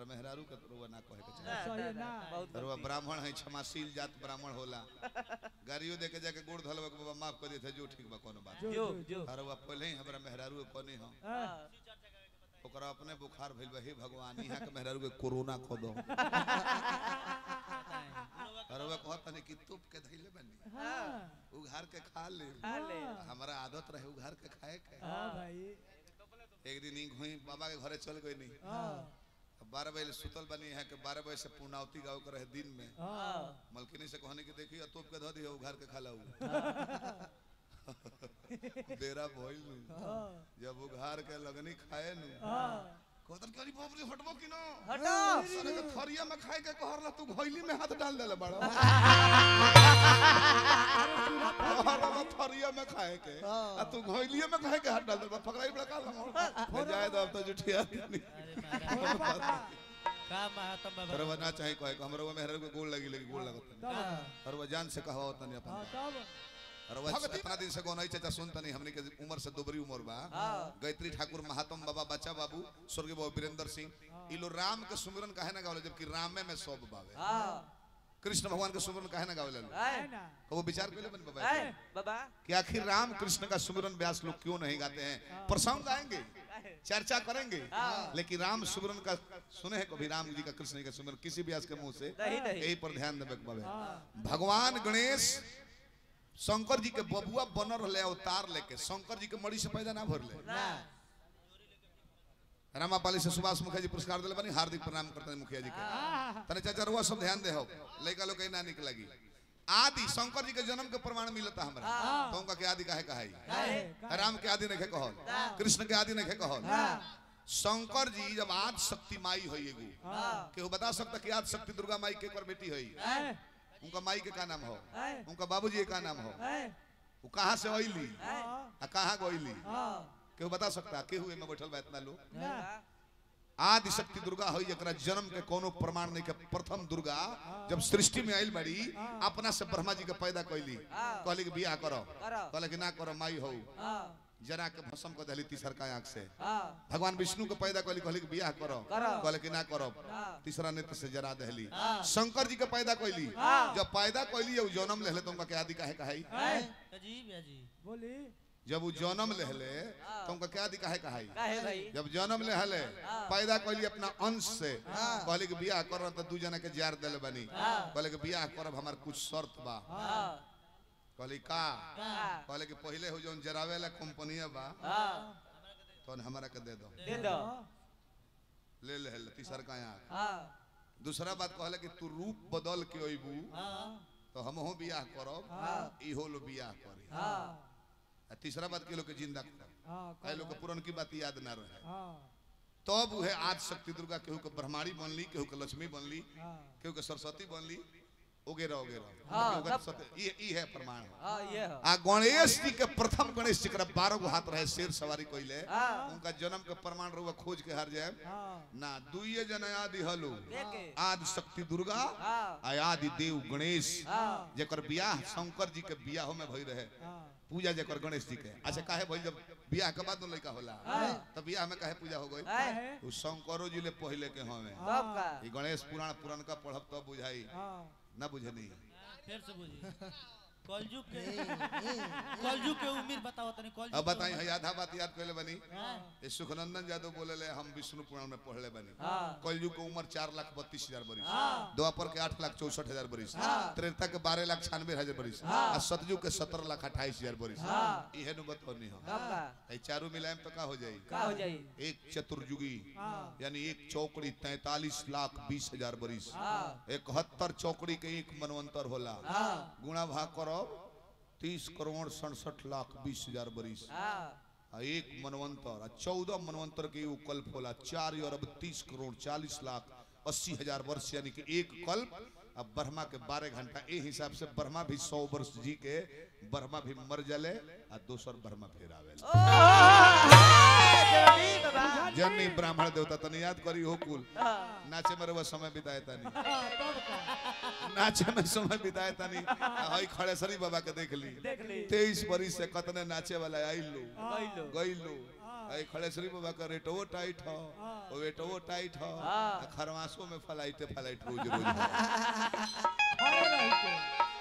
मेहरारू के रुआ ना कहे के ना, चाहे ना, सही ना, ना। बहुत रुआ गलती। ब्राह्मण है क्षमाशील जात ब्राह्मण होला गाड़ियों दे के जाके गोड़ धलवा के बाबा माफ कर देते जो ठीक बा कोनो बात जो जो जो जो अरे रुआ पहले ही हमरा मेहरारू के कोनी हम हाँ, हाँ, ओकरा अपने बुखार भइल बा हे भगवान यहाँ के मेहरारू के कोरोना खो दो अरे रुआ कहत तनी कि तुप के धइले बनी हाँ, उघार के खा ले खा ले हमारा आदत रहे उघार के खाए के हाँ भाई एक दिन ही हुई बाबा के घरे चल गई नहीं हाँ बारह बजे सुतल बनी है कि बारह बजे से पूर्णावती गाँव के रहे दिन में हाँ मलकिनी से कहने की देखी तोप के धो दिया उघार के खा लाऊ बेरा भइल नु हाँ जब उघार के लगनी खाए नु हाँ कहतन करी बाप रे हटबो कि ना हटो सारे के थरिया में खाए के कहरला तू घोइली में हाथ डाल देले बड़ा कहरला थरिया में खाए के आ तू घोइलिए में खाए के हाथ डाल देले पकड़ाई बड़ा का लगा जाए तो अब तो जुठिया नहीं का महात्मा बाबा करवा ना चाहे कोई हमरो वो मेहर को गोल लगी लगी गोल लगत तब और वो जान से कहवा तनी अपन हाँ तब और वो इतना दिन से गोनाई चाचा सुन तनी हमनी के उम्र से दोबरी उम्र बा गायत्री ठाकुर महात्म बाबा बच्चा बाबू स्वर्गीय बाबू वीरेंद्र सिंह ई लो राम के सुमिरन काहे ना गावले जबकि रामे में सब बावे हाँ कृष्ण भगवान के सुमिरन काहे ना गावले लो आए, है ना तो वो विचार कइले बन बाबा आए, बाबा कि आखिर राम कृष्ण का सुमिरन व्यास लोग क्यों नहीं गाते हैं प्रसंग गाएंगे चर्चा करेंगे लेकिन राम सुमिरन का सुने हैं कभी राम जी का कृष्ण जी का सुमिरन किसी व्यास के मुंह से नहीं नहीं यही पर ध्यान देवे के बाबे हाँ भगवान गणेश शंकर जी के बबुआ बनल रहे अवतार लेके शंकर जी के मड़ी से पैदा ना भरले ना रामापाली से सुभाष मुखिया जी पुरस्कार दिले बनी हार्दिक प्रणाम करते हैं मुखिया जी के हाँ तने चाचा रुआ सब ध्यान दे हो लइका लोग के ना निक लगी आदि शंकर जी के जन्म के प्रमाण मिलता हमरा तो उनका के आदि काहे कहाई काहे? राम के आदि नहीं कहल कृष्ण के आदि नहीं कहल शंकर जी जब आज शक्ति माई होई एगो हाँ केहू बता सकता कि आज शक्ति दुर्गा माई के कर बेटी होई है उनका माई के का नाम हो है उनका बाबूजी के का नाम हो है वो कहाँ से अइली हाँ आ कहाँ गइली हाँ केहू बता सकता केहू में बैठल बा इतना लोग ना आदि शक्ति दुर्गा होई जकरा जन्म के कोनो प्रमाण नहीं के प्रथम दुर्गा जब सृष्टि में आइल बड़ी अपना से ब्रह्मा जी के पैदा कैली कहली कि बियाह करो करो। कहले कि ना करो माई हो हाँ जरा के भस्म को दहली तीसर का आंख से हाँ भगवान विष्णु को पैदा कैली कहली कि बियाह करो करो। कहले कि ना करो तीसरा नेत्र से जरा दहली शंकर जी के पैदा कैली जब पैदा कैली उ जन्म लेले तो उनका के आदि काहे कहाई है अजीब है जी बोली जब वो जन्म लेले तो उनका के आदि काहे कहाई काहे भाई जब जन्म ले हले पैदा कैली अपना अंश से कहले कि बियाह कर तो दू जना के जार देले बनी कहले कि बियाह करब हमार कुछ शर्त बा हाँ कहली का हाँ कहले कि पहले हो जौन जरावे ला कंपनी बा हाँ तो हमरा के दे दो दे दो ले ले ले तीसर का यहाँ हाँ दूसरा बात कहले कि तू रूप बदल के अइबू तो हमहू बियाह करब इहो लो बियाह करी हाँ आ तीसरा बात के लोग के जिंदा करब हाँ कई लोग के पुरन की बात याद ना रहे हाँ तब उहे आज शक्ति दुर्गा केहू के ब्रह्माणी बनली केहू के लक्ष्मी बनली हाँ केहू के सरस्वती बनली ओगेरा ओगेरा हाँ, केहू के तब- सत्य- ये ई है प्रमाण है हाँ ये हो आ गणेश जी के प्रथम गणेश जी के बारह गो हाथ रहे शेर सवारी कइले हाँ उनका जन्म के प्रमाण रुआ खोज के हार जाए हाँ ना दुइये जन आदि हलो देखे आदि शक्ति दुर्गा हाँ आ आदि देव गणेश हाँ जेकर बियाह शंकर जी के बियाह में भई रहे हाँ पूजा जेकर गणेश जी के अच्छा काहे भई जब बियाह के बाद न लड़का होला तब बियाह में काहे पूजा हो गई आए है उ शंकरो जी ले पहले के हमें तब का ई गणेश पुराण पुराण का पढ़ब तब बुझाई हाँ ना बुझनी फिर से बुझी कलयुग के कलयुग के उम्मीद बताओ तनी कलयुग अब के बताई है आधा बात याद कैले बनी हाँ। ये सुखनंदन यादव बोले ले हम विष्णु पुराण में पढ़ले बनी हाँ कलयुग के उम्र चार लाख बत्तीस हजार बरिस हाँ। द्वापर के आठ लाख चौसठ हजार बरिस त्रेता के बारह लाख छियानवे हजार बरिस आ सतयुग के सत्रह लाख अट्ठाईस हजार बरिस इहे नु बतौनी हम तब का ए चारू मिलाएम तो का हो जाई का हो जाई एक चतुर्युगी हाँ यानी एक चौकड़ी तैतालीस लाख बीस हजार बरिस हाँ इकहत्तर चौकड़ी के एक मनवंतर होला हाँ गुणा भाग करो तीस करोड़ सड़सठ लाख बीस हजार बरिस हाँ आ एक मनवंतर आ चौदह मनवंतर के एगो कल्प होला चार अरब तीस करोड़ चालीस लाख अस्सी हजार वर्ष यानी कि एक कल्प आ ब्रह्मा के बारह घंटा ए हिसाब से ब्रह्मा भी सौ वर्ष जी के ब्रह्मा भी मर जले आ दोसर ब्रह्मा फिर आवेला जल्दी बाबा जननी ब्राह्मण देवता तनी याद करी हो कुल हाँ नाचे में रहुआ समय बिताए तानी हाँ तब का नाचे में समय बिताए तानी हई खड़ेसरी बाबा के देख ली देख ली तेईस बरिस से कतने नाचे वाला आई लो गइलो गई लो आई खड़ेश्वरी बाबा का रेटो टाइट हो हाँ। वो वेटो टाइट हो हाँ। खरवासों में फलाइते फलाइट रोज रोज